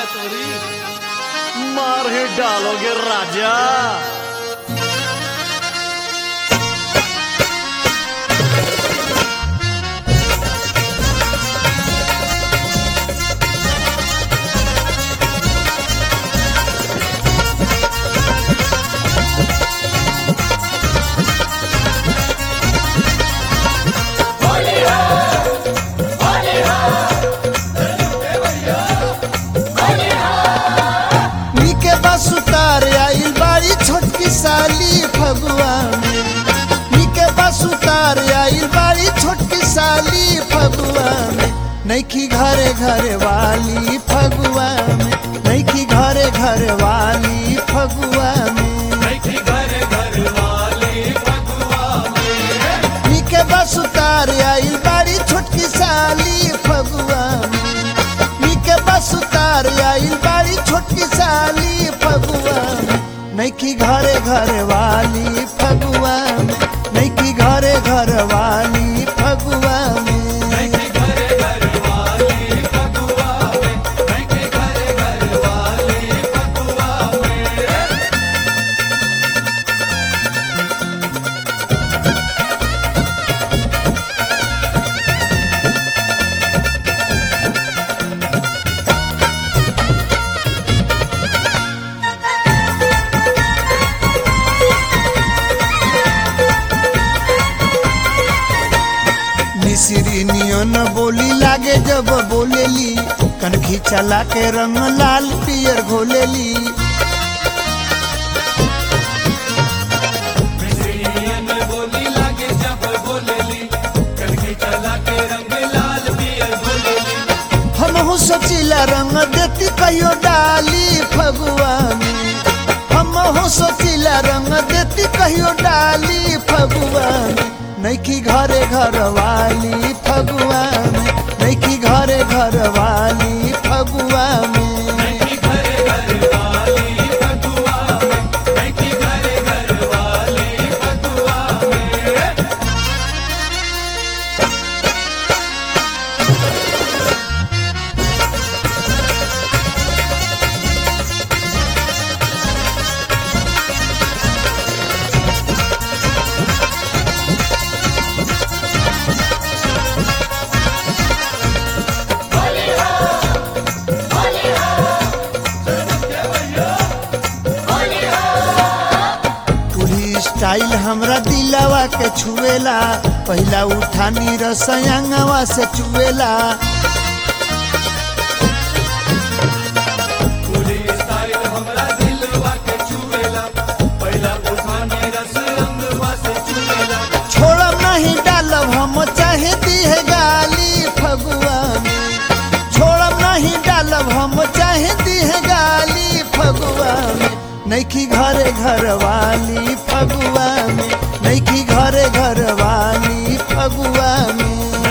है तोरी मार ही डालोगे राजा नीके बस उतार आइल बाड़ी छोटकी साली फगुआ में नीके बस उतार आइल बाड़ी छोटकी साली फगुआ में नैखी घरे घरे वाली फगुआ में नैखी घरे घरे वाली फगुआ में नीके बस उतार आइल बाड़ी छोटकी साली फगुआ में नीके बस उतार आइल बाड़ी छोटकी साली फगुआ में नैखी घरे घरे वाली फगुआ में नैखी घरे घर वाली फगुआ में मिसरी नियन बोली लागे जब बोलेली कनखी चला के रंग लाल पियर घोलेली हम सोचिला रंग देती कहियो डाली फगुआ में हम सोचिला रंग देती कहियो डाली फगुआ में नैखी घरे घर वाली फगुआ में नैखी घरे घर वाली फगुआ में पूरी स्टाइल हमरा दिलावा के छुएला पहला उठानी रसयांगवा से चुएला छोड़ब नहीं डालब हम चाहे दिहे गाली फगुआ में छोड़ब नहीं डालब हम चाहे दिहे गाली फगुआ में नैखी घरे घर वाली फगुआ में नैखी घरे घर वाली फगुआ में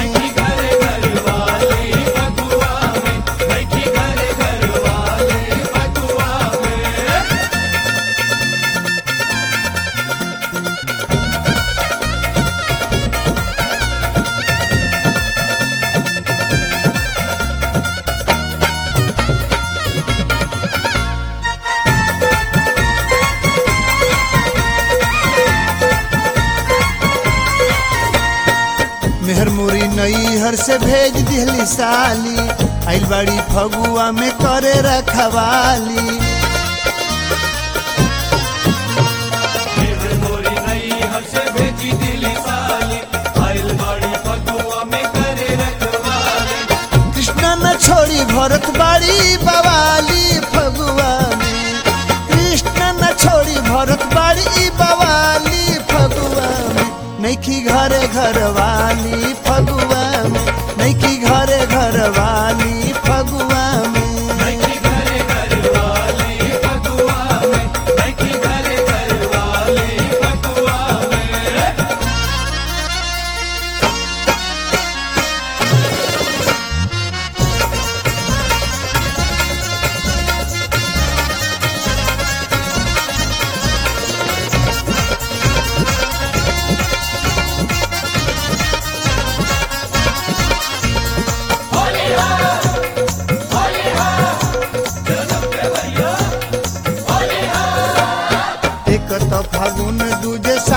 मेहर मुरी नई हर से भेज दिहली साली आइल बाड़ी फगुआ में करे रखवाली कृष्णा न छोड़ी भरत बाड़ी बवाली फगुआ में कृष्ण न छोड़ी भरत बाड़ी बवाली फगुआ में नैखी घरे घर वाली फगुआ में नैखी घरे घर वाली फगुआ में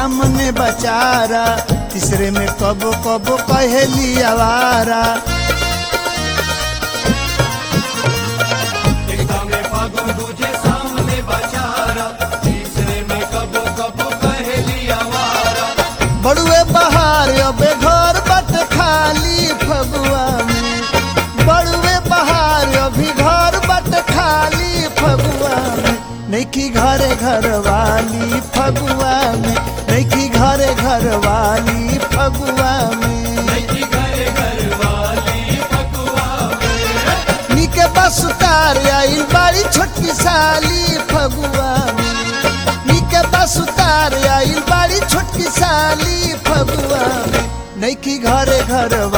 सामने बचारा तीसरे में कबो कबो कहेली आवारा बड़ुए बहार अबे घर बट खाली फगुआ में बड़ुए बहार अभी घर बट खाली फगुआ में नैखी घरे घर वाली फगुआ में नैखी घरे घर वाली फगुआ में निके बस उतार आइल बाड़ी छोटकी साली फगुआ में निके बस उतार आइल बाड़ी छोटकी साली फगुआ में नैखी घरे घर